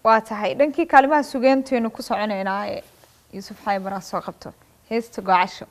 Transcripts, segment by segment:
waa tahay dhankii kaalimaha sugeentaynu ku soconaynaa ee yuusuf xaybaraa soo qabto heesta gocasho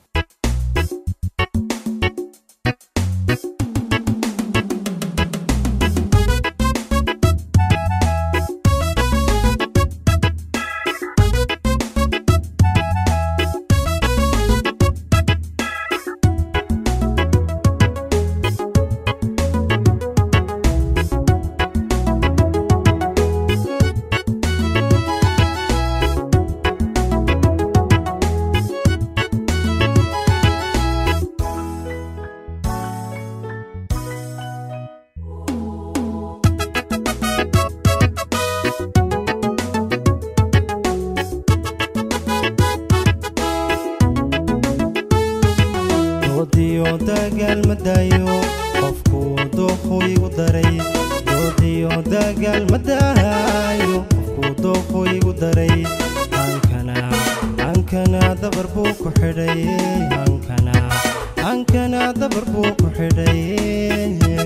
doodiyo dagaal ma daayo qofku dooqu igu daray doodiyo dagaal ma daayo qofku dooqu igu daray hankana hankana dabar buu ku xidhay hankana hankana dabar buu ku xidhay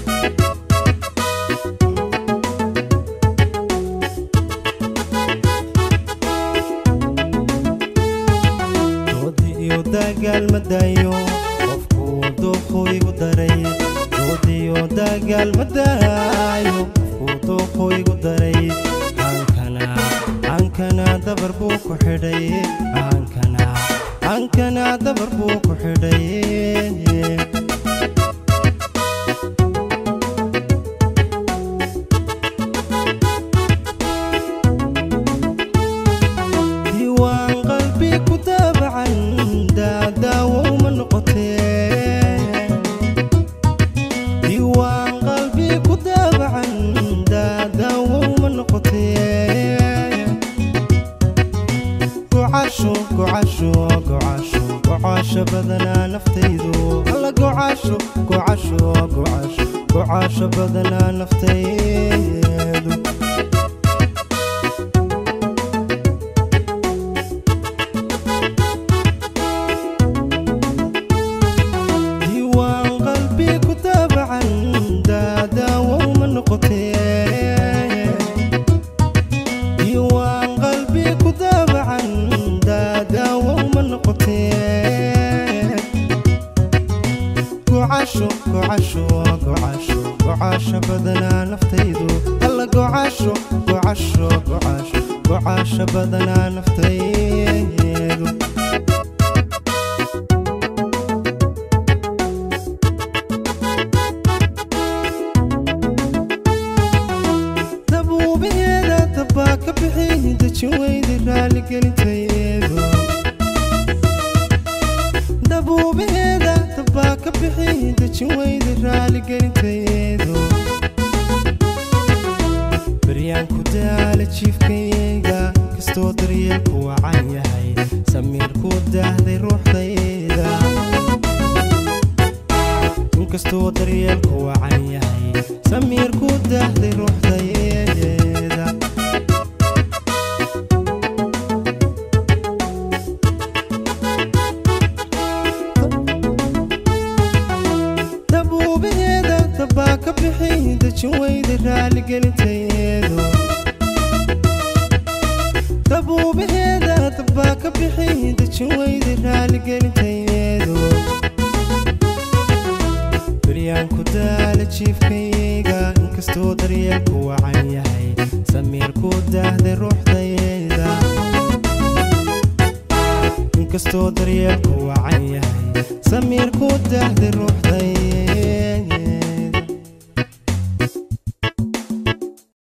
doodi iyo dagaal ma daayo qofku dooqu igu daray doodi iyo dagaal ma daayo qofku dooqu igu daray hankana hankana dabar buu ku xidhay hankana hankana dabar buu ku xidhay diiwaan qalbi ku daabacan daadaawow ma noqotee diiwaan qalbi ku daabacan daadaawow ma noqotee gocasho gocasho gocasho gocasho badanaa naftaydu alla gocasho gocasho gocasho gocasho badanaa naftaydu diiwaan qalbi ku daabacan daadaawow ma noqotee diiwaan qalbi ku daabacan daadaawow ma noqotee gocasho gocasho gocasho gocasho badanaa naftaydu alla gocasho gocasho gocasho gocasho badanaa naftaydu dabuubaheeda dabbaa ka bixi dejin weyda raaligelintayeedu dabuubaheeda dabbaa ka bixi dejin weyda raaligelintayeedu baryaan ku daala jiifkayga kastoo daryeelku wacan yahay samiir ku daahday ruuxdayda inkastoo daryeelku wacan yahay samiir ku daahday ruuxdayda dabuubaheeda dabbaa ka bixi dejin weyda raaligelintayeedu dabuubaheeda dabbaa ka bixi dejin weyda raaligelintayeedu baryaan ku daala jiifkayga inkastoo daryeelku wacan yahay samiir ku daahday ruuxdayda inkastoo daryeelku wacan yahay samiir ku daahday ruuxdayda